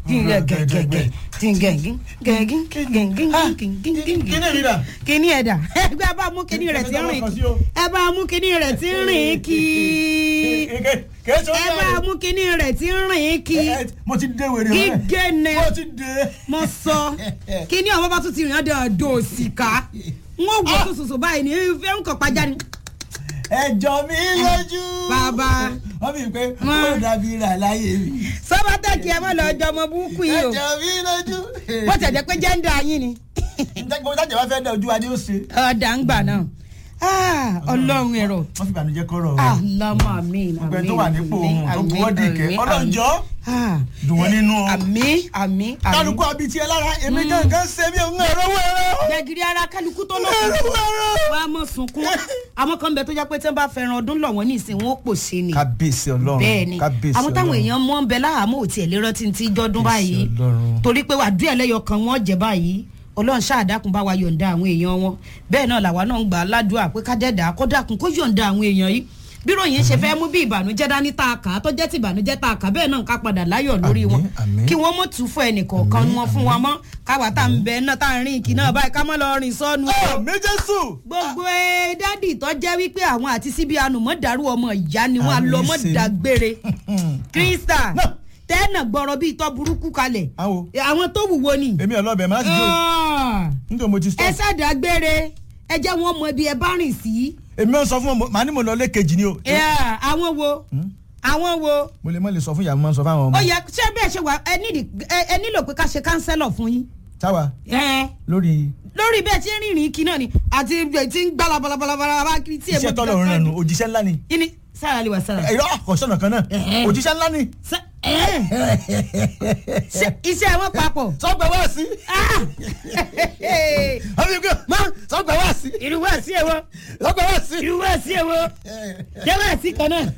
kíní ẹ̀dà ẹgbẹ́ bá mú kíní rẹ̀ tí ń rìn kí ẹ bá mú kíní rẹ̀ tí ń rìn kí ẹ bá mú kíní rẹ̀ tí ń rìn kí mo ti dé wèrè rẹ gígé ni mo ti dé. mo sọ kíní ọ̀bá bá tún ti rìn ọ́ dẹ̀ ọ̀dọ̀ òsìká n ó wò tó sòsò báyìí ní ìfẹ́ ń kàn pàjá ni. ẹjọ mi lójú. Bàbá. wọ́n fi pé Wọ́n. ó dàbí rà láyé mi. sọ́bátẹ́kì ẹ mọ̀ lọ ọjọ́ ọmọ burúkú yìí o ẹjọ mi lójú. bó tẹ̀ jẹ́ pé jẹ́ńdà yín ni gbogbo tájà bá fẹ́ dẹ̀ ojú wa ni ó ṣe. ọ̀dà ń gbà náà Ah, ọlọ́run ẹ̀rọ wọ́n fi ìbànújẹ́ kọ́rọ̀ o. àlámà mi gbogbo ẹni tó wà nípò ohun tó buwọ́ dìkẹ́ ọlọ́njọ́ dùn wọ́n nínú o. àmì àmì àmì kálukú abití ẹ lára èmi gangan ṣe mí òun ẹ̀rọ wẹ̀rẹ̀. gbẹ̀gìrì ara kálukú tó lọ ẹ̀rọ wẹ̀rẹ̀. wàá mọ̀ sunkún àwọn kan bẹ tó jẹ́ pé tí wọ́n bá fẹ́ràn ọdún lọ̀ wọ́n ní ìsìn wọn ó pò sí ni kábíyèsí ọlọ́run bẹ́ẹ̀ ni kábíyèsí àwọn táwọn Ọlọ́run. èèyàn mọ́ ń bẹ láhàámọ́ òtí ẹ̀ lérò tí ń ti jọ́dún báyìí Ọlọ́run. torí pé wàá dúẹ̀ lẹ́yọ kan wọ́n jẹ́ báyìí ọlọ́run ṣáàdákun bá wa yọ̀ǹda àwọn èèyàn wọn bẹ́ẹ̀ náà làwa náà ń gbà á ládùúgbà pé kájẹ́dà kó dákun kó yọ̀ǹda àwọn èèyàn yìí bí ròyìn ṣe fẹ́ mú bí ìbànújẹ́ dání tá a kà á tó jẹ́ ti ìbànújẹ́ tá a kà bẹ́ẹ̀ náà ká padà láyọ̀ lórí wọn Àmín, àmín. kí wọ́n mọ̀ tún fún ẹnìkọ̀ọ̀kan Àmín, wọn fún wọn mọ́ káwa tá à ń bẹ náà tá à ń rìn kì náà báyìí ká mọ́ lọ rìn sọ́nu o méjèèsù. gbogbo ẹ dádì tó jẹ́ wípé àwọn àti síbi ànùmọ́ dàrú ọmọ ìyá ni wọ́n á Àmì lọ mọ́ ṣe. dàgbére krista Náà. tẹ́ẹ̀nà gbọ́rọ̀ bíi tọ́ burúkú kalẹ̀ Àwọn. àwọn tó wùwo ni èmi ọlọ́bẹ̀ máa ti jó Ah. nítorí mo ti ẹ stop. ṣàdágbére ẹ jẹ́ wọn mọ ibi ẹ bá rìn sí èmi ò sọ fún ọ màá ní mo lọ lé kejì ni o. Yeah, àwọn wo àwọn wo mo lè mọ lè sọ fún ìyá mi máa ń sọ fáwọn ó ọmọ. yẹ ṣé bẹ́ẹ̀ ṣe wà ẹ nídìí- ẹ ẹ nílò pé ká ṣe kánsẹ́lọ̀ fún yín táwa Ẹ, lórí lórí bẹ́ẹ̀ tí ń rìnrìn kí náà ni àti ẹ̀ tí ń gbá labalabalabala kiri tí iṣẹ́ tọ́lọ̀ ń rẹnu òjíṣẹ́ ńlá ni. yín ni sára lè wà sára. ẹ̀rọ àkọsọ̀nà kan náà Ẹ̀hẹ́. òjíṣẹ́ ńlá ni. Ṣé- ẹ̀. Ṣé iṣẹ́ wọn papọ̀. sọgbà wá sí. Ah! àbí kò sọgbà wá sí. irúwà sí ẹ̀wọ̀ sọgbà wá sí. irúwà sí ẹ̀wọ̀ jẹ́wọ́ sí kan náà.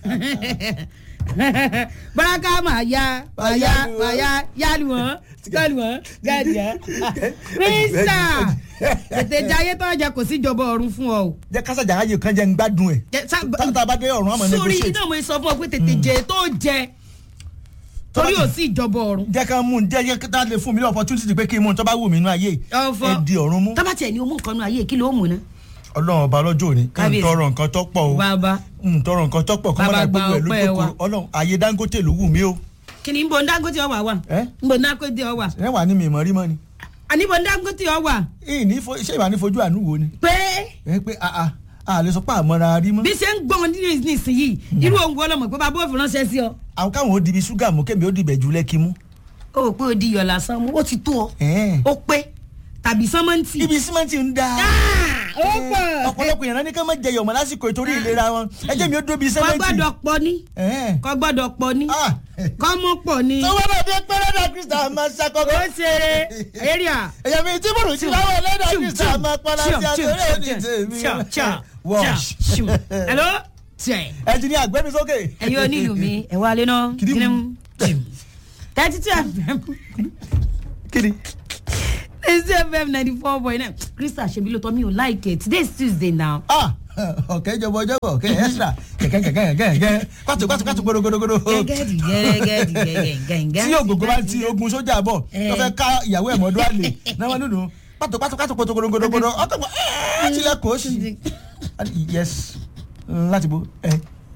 baraka máa ya máa ya máa ya yálù wọn gálù wọn gáàdì ya. mínísítà tètè jayé tó jẹ kò sí ìjọba ọ̀run fún ọ o. jẹ́ kásájà ayé kan jẹ́ ń gbádùn ẹ̀. Jẹ- sá- tá a bá dé ọ̀run àmọ́ sórí negotiate. iná mo sọ fún ọ pé tètè jẹ tó jẹ torí ò sí ìjọba ọ̀run. jẹ́ ká mú un jẹ́ jẹ́ ká lè fún mi ní opportunity pé kí n mú un tó bá wù mí nínú ayé ọ̀fọ̀ ẹ di ọ̀run mú. tábàtì ẹ̀ ni o mú nǹkan nu ayé kí ló mú ná. ọlọ́run ọba lọ́jọ́ òní kí n Kábíyèsí. tọrọ nǹkan tó pọ̀ o bàbá n tọrọ nǹkan tó pọ̀ kó má Bàbá dà gba gbogbo ẹ̀ ọpẹ́ lójú wa. kòkòrò ọlọ́run ayé dangote ló wù mí o. kí ni nbọ ndangote ọwà wà ẹ nbọ ndangote ọwà ẹ wà ní mi ìmọ̀ rí mọ́ ni. àníbọ ndangote ọwà ìyìn ní fo- ṣé ìwà ní fojú àánú wo ni. pé ẹ pé a a a lè sọ pé àmọ́ra rí mọ́. bí ṣe ń gbọ́n ní nísìnyìí irú ohun wo lọmọ pé bàbá òfin ránṣẹ́ sí ọ. àwọn káwọn ó dibi ṣúgà mú kémi ó dibẹ̀ jù lẹ́kí mú. ó rò pé ó di iyọ̀ lásán mú ó ti tó ọ Ẹ̀ẹ́n. ó pé tàbí sánmọ́ǹtì. ibi símẹ́ǹtì ń da. ó pọ̀ ọ̀pọ̀lọpọ̀ yẹn ní ká má jẹ yọ̀mọ̀ lásìkò ìtorí ìlera wọn ẹ jẹ́ mi ó dóbi kò símẹ́ǹtì. gbọ́dọ̀ pọ̀ ní Ẹ̀ẹ́n. kò gbọ́dọ̀ pọ̀ ní Ah. kọ́ mọ́ pọ̀ ní. tó wọ́n náà dé pẹ́rẹ́dà krista máa ó ṣàkọ́kọ́. ṣeré area. èyàn mi tí mòrò sí láwọn ẹlẹ́dà Chum, krista chum, máa pọ́nlá chum, sí chum, àtọ́rẹ́ chum, ní tèmi. chum, chum, Wash. chum, chum. hello tẹ̀. ẹ ti ní àgbẹ̀mí sókè. ẹ̀yin onílù mi ẹ̀ wá lé náà. Kìdìmù. thirty two fm kiri. thirty fm ninety four point nine krista ṣebi ló tọ́ mi ò like it today is tuesday now. ah ọ̀kẹ́ ìjọba ọjọ́ bọ̀ ọ̀kẹ́ extra kẹ̀kẹ́ kẹ̀kẹ́ kẹ̀kẹ́ kẹ̀kẹ́ pàtó pàtó pàtó gbódógbódógbódó. gẹ́gẹ́dì gẹ́gẹ́dì gẹ́gẹ́gẹ́gẹ́. tí ogogo bá ti ogun sójà bọ̀ Eh. tó fẹ́ ká ìyàwó ẹ̀ mọ́dún àlè náà wọ́n nínú pàtó pàtó pàtó pàtó gbódógbódógbódó ọkọ̀ mọ́ ẹ́ẹ́ tilẹ̀ kò sí. yes láti bo ẹ.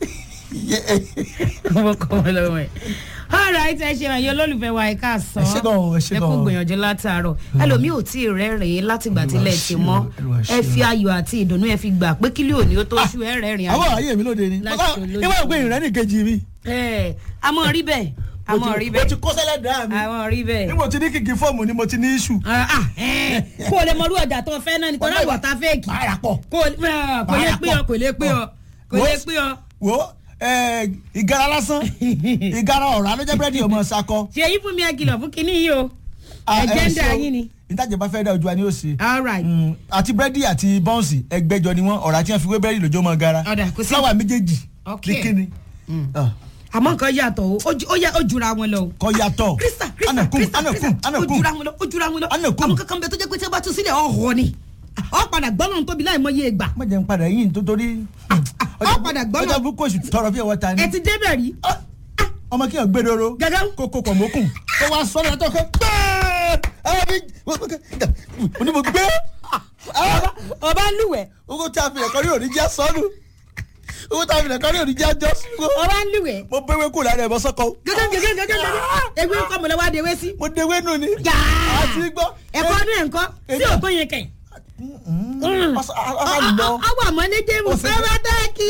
ọmọ kọ́ wọn lọ́wọ́ ẹ̀. alright ẹ ṣe àyè olólùfẹ́ wa ẹ káàsán Ẹ ṣé gan-an, ẹ ṣé ẹ kú gan-an. gbìyànjú látàárọ̀ ẹlòmíì ò tí ì rẹ́rìn-ín látìgbà tílẹ̀ ti mọ́ Olúwa ṣeun, ẹ fi ayọ̀ àti ìdùnnú ẹ fi gbà pé kílí òní ó tó ṣú ẹ rẹ́rìn àwọn àyè mi lóde ni Láti olójú. ìwé ìwé ìrẹ́ ní kejì mi. ẹ a mọ̀ rí bẹ́ẹ̀ a mọ̀ rí mo ti bẹ́ẹ̀ kó sẹ́lẹ̀ dá mi. a mọ̀ rí bẹ́ẹ̀. ní mo ti ní kìkì fọ́ọ̀mù ni mo ti ní iṣu. Ah, ah, eh, kó o lè mọrú ọjà tó fẹ́ náà nítorí àwọ̀ tá fẹ́ẹ̀kì Báyà pọ̀. kó o lè ah, kò lè pé ọ kò lè pé ọ kò lè pé ọ. wo ẹ, ìgara lásán ìgara ọ̀rá ló jẹ́ búrẹ́dì ọmọ sakọ. ṣe yí fún mi àkìlọ̀ fún kinní yìí o Ah, ẹ ẹ̀jẹ̀ ń da ṣeun. yín ni. ìtajà bá fẹ́ dá ojú wa ni ó ṣe. all right Mm, àti búrẹ́dì àti bọ́ǹsì ẹgbẹ́jọ ni wọ́n ọ̀rá tí wọ́n fi wé búrẹ́dì lójó mọ́ gara. Ọ̀dà, kò sí- fúláwà méjèèjì Ok. ní kíni. Ah, àmọ́ nǹkan yàtọ̀ o ó ju- ó yà- ó jura wọn lọ o. kọ́ yàtọ̀. krista krista Anakun, krista anakun, krista ó anakun. jura wọn lọ ó jura wọn lọ Anakun. àwọn kankan bẹ tó jẹ́ pé tí wọ́n bá tún sílẹ̀ ọ̀họ́ ni ọ padà gbọ́dọ̀ tóbi láì mọye ìgbà má jẹ́ n padà yín tó torí. ọ padà gbọ́dọ̀ ọjà bukú oṣù tọrọ bí ẹwọ́ ta ni. ẹ ti débẹ̀ rí ọmọ kí n gbé doro Gẹ́gẹ́. kó kó pọ̀ mókùn kó wá sọ́dọ̀ látọ̀ kó gbẹ́ẹ́ ẹbí onímọ̀ gbé ọba lúwẹ̀ owó tí a fi ẹ̀kọ́ rí òní jẹ́ sọ́nù owó tí a fi ẹ̀kọ́ rí òní jẹ́ jọ́ sùn ọba lúwẹ̀ mo bẹ́wẹ́ kù lára ẹ̀bọ sọ́kọ gẹ́gẹ́ gẹ́gẹ́ gẹ́gẹ́ gẹ́gẹ́ ewé kọ́ mọ̀lẹ́ wá de ewé sí. mo dewé nù ni Yáá. àti gbọ́ ẹ̀kọ́ ní ẹ̀kọ́ tí Èmi- ò tó yẹn kẹ̀. ọ̀sán lọ ọwọ́ àmọ́ ní jẹ́mu Ó ṣe- fẹ́rẹ́ dẹ́kì.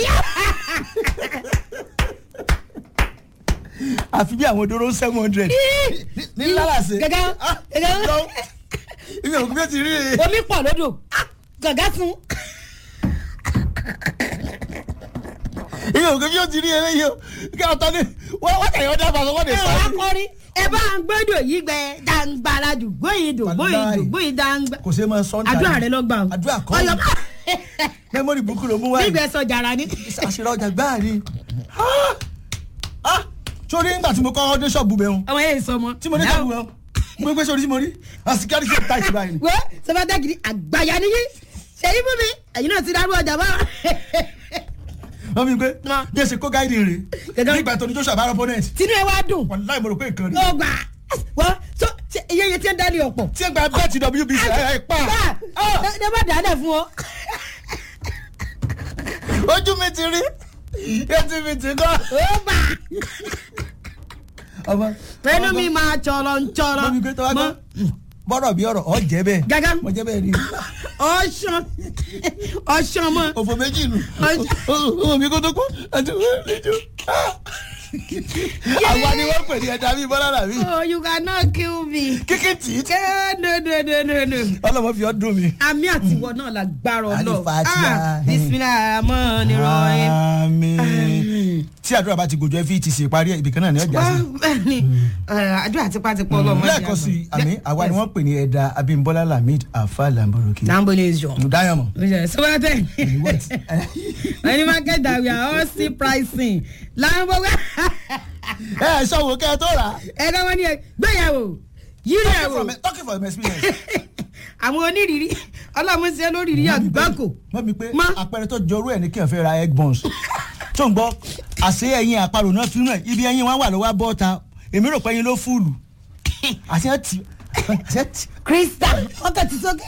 àfi bí àwọn dóró seven hundred ní lálàsẹ̀ Gẹ́gẹ́ gẹ́gẹ́ ibi òkú bí ó ti rí i. omi pọ̀ lódò gàgá sun. ibi òkú bí ó ti rí i eléyìí o kí ọ̀tọ̀ ni wọ́n wọ́n tẹ̀yọ́ dábàá sọ wọ́n lè ẹ sọ wá ọ́ kọrin ẹ bá ń gbọ́dọ̀ yìí gbẹ dàǹgbàrà dùgbò yìí dùgbò yìí Wàláì. dùgbò yìí dàǹgbà. kò ṣe máa sọ ń àdúrà rẹ ló gbà o. àdúrà kọ́ ọyọ mẹ́mórì búkú ló mú wáyé nígbà sọ jàrá ni. àṣírí ọjà gbáà ni Ah! Ah! sórí nígbà tí mo kọ́ ọdún ṣọ́ọ̀bù bẹ́ẹ̀ ọmọ yẹn sọ ọmọ. tí mo ní ṣọ́ọ̀bù bẹ́ẹ̀ mo gbé sórí tí mo rí àsìkárí sí ìta ìtura yìí. wẹ́ sọ́fàtà kìíní àgbàyà níyí ṣèyí fún mi ẹ̀yin náà ti dárú ọjà bá. wọ́n fi gbé Ma. bí ẹ ṣe kó gáìdì rè Gẹ́gẹ́. nígbà tó ní joshua bára opponent tinú ẹ wá dùn wọ́n láì mo rò pé nǹkan rí. ó gbà wọ́n tó ṣe iye iye tí ń dálé ọ̀pọ̀. tí ẹ gba bẹ́ẹ̀tì wbc ẹ ẹ pa bá ẹ bá dáadáa fún ọ. ojú mi ti rí etí mi ti kọ́. ó gbà ọmọ pẹ̀lú mi máa tsọ̀rọ̀ ń tsọ̀rọ̀ mọ mi gbé tọ́wọ́ gbọ́ bọ́rọ̀ bí ọ̀rọ̀ ọ̀ jẹ́ bẹ́ẹ̀ Gẹ́gẹ́. mo jẹ́ bẹ́ẹ̀ ni ọ̀ṣan ọ̀ṣan mọ́. òfò méjì nù Ọjọ́. ọmọ mi kó tó kú àti wọ́n lè jù. àwa ni wọ́n pè ní ẹ̀dá bíi bọ́lá làbí oh you cannot kill me. kíkì tì í tí Eh, no no no no no. ọlọ́mọ fi ọ́ dùn mí. àmì àtiwọ́ náà la gbára ọlọ́ Alifatiha. bisimilayi amọ́ ni rọ́ọ̀yìn. àmín tí àdúrà bá ti gòjò ẹ fi ti ṣe parí ibìkan náà ni ọjà sí. bẹ́ẹ̀ni àdúrà tipátipá ọlọ́mọdé lẹ́ẹ̀kan sí i àmì àwa ni wọ́n pè ní ẹ̀dá abímbọ́lá lamid afa lamboroki. Nambole is your. mudayamọ. sọ́wọ́tẹ̀ what? wọ́n ní market that we are all still pricing láńbọ̀ wá ẹ ẹ sọ wo kẹ ẹ tó rà. ẹ̀ka wọn ni gbéyàwó yírí talking ẹ̀wò from talking from experience. àwọn onírìírí ọlọ́mùsẹ́ lóríìírí àgbákò mọ mi pé Ma. àpẹẹrẹ tó jọrú ẹ ní kí n fẹ́ ra egg buns tó ń gbọ́ àṣé ẹyin àparò náà fi ràn ibi ẹyin wọn wà lọ́wọ́ bọ́ ta èmi rò pé ẹyin ló fúlù àṣẹ ẹ ti àṣẹ ẹ ti krista ọkọ̀ ti sókè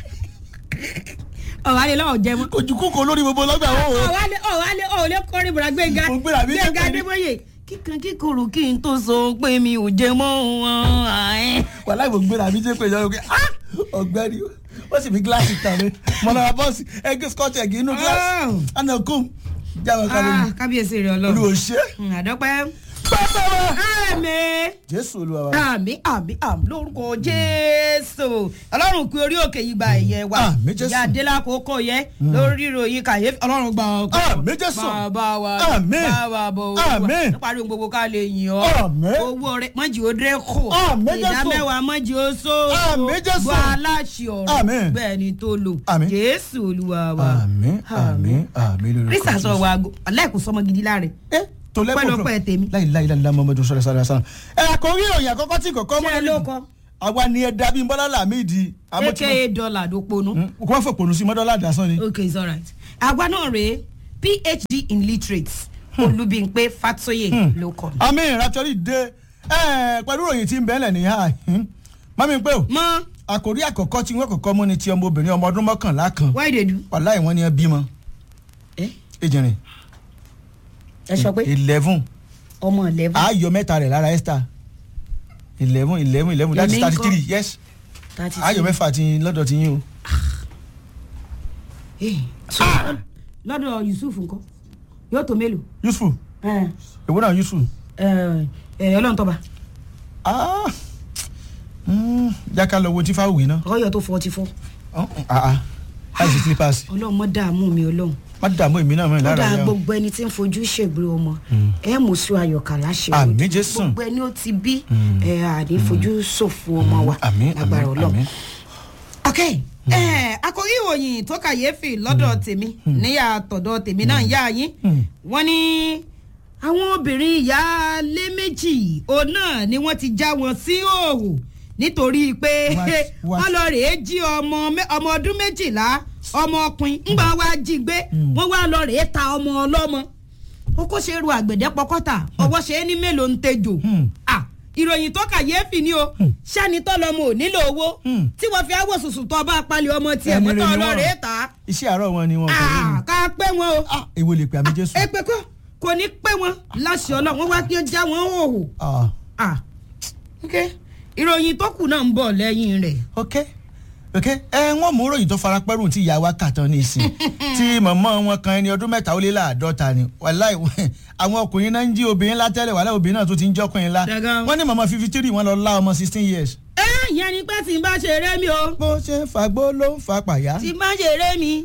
ọ̀wálé lọ́wọ́ jẹ mọ́ ojú kúkọ lórí gbogbo lọ́gbà wọn o. ọ̀wálé ọ̀wálé ọ̀wálé kọrin bùrà gbẹ̀ngà Mo gbéra mi gbẹ̀ngà jẹ́ adébóyè kíkan kíkorò kí n tó sọ pé mi ò jẹ mọ́ wọn àẹ́. wàhálà ìbò gbéra mi jẹ́ pé ìjọba pé ah ọ̀gbẹ́ni ó sì fi gíláàsì tàn mí mọ̀nà bọ́ọ̀sì ẹgbẹ́ scotch egg inú gíláàsì Oh. àná kùn jáwọ́ kárí Ah, mi kábíyèsí rẹ ọlọ́run olùwò ṣe Mm, àdọ́pẹ́. bàbá wa àmín jésù olúwa wa àmín àmín àmín lórúkọ jésù ọlọ́run kú orí òkè yìí gba ẹ̀yẹ wa Àmín Jésù. ìyá adélá kókó yẹ lórí ìròyìn kàyéfì ọlọ́run gba ọkọ Àmín Jésù. bàbá wa Àmín. bàbá bò wá Àmín. níparí ohun gbogbo ká lè yìn ọ́ Àmín. owó rẹ mọ́jì ó dé kù Àmín Jésù. ìdá mẹ́wàá mọ́jì ó sóòtò Àmín Jésù. gbọ́ aláṣẹ ọ̀rọ̀ Àmín. bẹ́ẹ̀ ni tó lò Àmín. jésù olúwa wa àmín àmín àmín lórí krista sọ wa aláìkú sọmọ gidi láre ẹ tó lẹ́kọ̀ọ́ Pẹ́lọpẹ́ tèmi. láì láì láì láì mọ́mọ́dún sọ̀rọ̀ sọ̀rọ̀ sọ̀rọ̀ ẹ kò rí ìròyìn àkọ́kọ́ tí kòkó Ṣé ẹ ló kọ? àwa ni ẹ dàbí bọ́lá làmídìí aka dollar ló ponú. kò wọ́n fòpònú sí mọ́dọ́lá àdásán ni. okay it's alright. àgbà náà rèé phd in literates olúbíńpé fatoye ló kọ. àmì ìraptọ́rì dé ẹ pẹ̀lú ìròyìn tí ń bẹ́ẹ̀lẹ̀ ní ha mọ́mí pé o mọ àkòrí àkọ́kọ́ tí wọ́n kọ́kọ́ mú ni ti ọmọbìnrin ọmọ ọdún mọ́kànlá kan why they do. wàláì wọ́n ní ẹ bímọ ẹ ejìnrìn ẹ sọ pé eleven ọmọ eleven. ayọ̀ mẹ́ta rẹ̀ lára esther eleven eleven eleven that's Èmi ń thirty kọ́. three yes thirty ayọ̀ mẹ́fà ti lọ́dọ̀ ti yín o. lọ́dọ̀ yusuf nǹkan yóò tó mélòó. useful ẹ èwo náà useful. ẹ ẹ ọlọ́run tọ́ba Ah, mm, jákà lọ wo tí fáwùí náà ọyọ tó forty four láìsí slippers ọlọ́run mọ́ dààmú mi ọlọ́run má dààmú èmi náà mọ́ ó ìlara dáa yẹn o. gbogbo ẹni tí ń fojú ṣègbè ọmọ ẹ mú sí ayọ̀kà láṣẹ Àmín ojú. Jésù. gbogbo ẹni ó ti bí ẹ àní fojú ṣòfò ọmọ wa àmín lágbára àmín ọlọ́run. àmín. ok ẹ akọrí ìròyìn tó kàyéfì lọ́dọ̀ tèmi níyà tọ̀dọ̀ tèmi náà yá yín wọ́n ní àwọn obìnrin ìyáálé méjì òun náà ni wọ́n ti já wọn sí òòhù nítorí pé What? What? wọ́n lọ rèé jí ọmọ mẹ- ọmọ ọdún méjìlá ọmọ ọkùnrin ńgbà wá jí gbé wọ́n wá lọ rèé ta ọmọ ọlọ́mọ ó kó ṣe ru àgbẹ̀dẹ pọkọ́tà ọwọ́ ṣe é ní mélòó ń tejò Hmm. Ah, ìròyìn tó kàyéfì ni o sani tó lọmọ ò nílò owó Hmm. tí wọ́n fi áwọ̀ sùsù tó bá palẹ̀ ọmọ tiẹ̀ Ẹni mọ́tò rere ni wọ́n. ọlọ́rẹ̀ ta iṣẹ́ àárọ̀ wọn ni wọn kò rí mi. ká pé wọn o ah èwo lè pè àmì jésù. ẹ pé kó kò ní pé wọn láṣẹ ọlọ́run wọ́n wá kí ó já wọn hòhò ah Ah, ok ìròyìn tó kù náà ń bọ̀ lẹ́yìn rẹ̀ ok ok ẹ wọn mú ròyìn tó fara pẹ́rù tí ìyá wa kà tán ní ìsìn tí mọ̀mọ́ wọn kan ẹni ọdún mẹ́ta ó lé láàdọ́ta ni wàláì àwọn ọkùnrin náà ń jí obìnrin látẹ́lẹ̀ wàláì obìnrin náà tó ti ń jọ́kùnrin lá Dẹ̀gan. wọ́n ní mọ̀mọ́ fifty three wọ́n lọ lá ọmọ sixteen years. ẹ ìyẹn ni pé tí n bá ṣe eré mi o bó ṣe ń fagbó ló ń fa pàyà. tí n bá ṣe eré mi